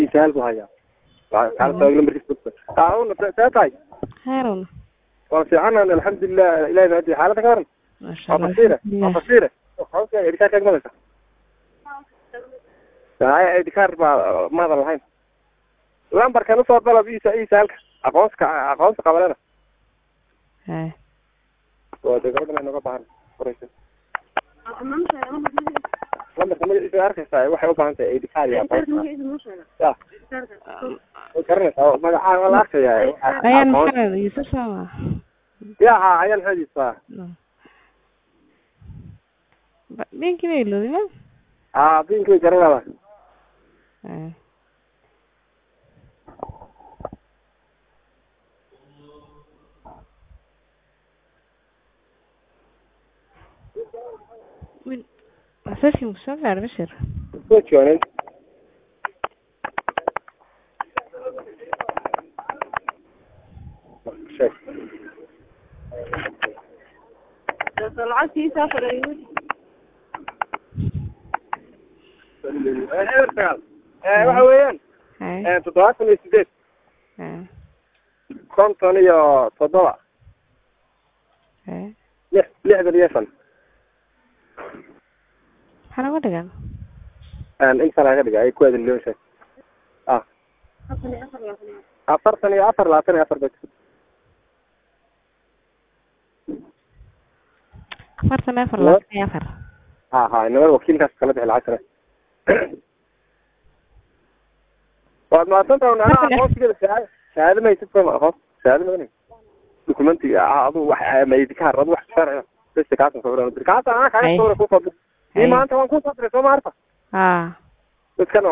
isaal buu hayaa kaalta lambarkiisa taawna see tahay heerun waa fiicanan alxamdulilah ilahi maadi xaalada ka waran maasha waa allah fasiire waa alxamdulilah fasiire hawsha idikaar kaag madaysa haya idikaar baa maadan lahayn lambarkan usoo dalab isa isaalka aqoonska aqoonsa qabalena hay waa dee gabadhan ay noga baahan qoraysa lambarka magaciisa arkaysaa waxay u baahan tahay idikaar iyo aqoonsa ya way garanaysaa magacaa waa la arkaya ayaan aqoon maxamed yuusuf sama ya ha ayaan xadiisa binkii bay ilowday ma ha binki way garanaysaa hay Win- masajkii ma soo gaadhay bashir soo joonin sheeg eber sagaal waxa weeyaan hay toddobaatan iyo sideed hay konton iyo toddoba hay lix lixdan iyo shan maxaa naga dhigan inta laga dhiga ay ku aadin loo sheeg ah afartan iyo afar labaatan iyo afar bes afartan iyo afar labaatan iyo afar ha ha inamada wakiilkaas kala bixi lacag sare waad mahadsantaha un anaa aqoonsigeeda shahaado shahaado ma haysid soma aqoon shahaado madan dokumenti adu wax maydikaar adu wax sharciga bes kaasan sawiraan dir kaasa anaa kaaga Ay. sawira kusoo dir Ay. ii maanta waan kusoo diray soo ma arta haa dadkan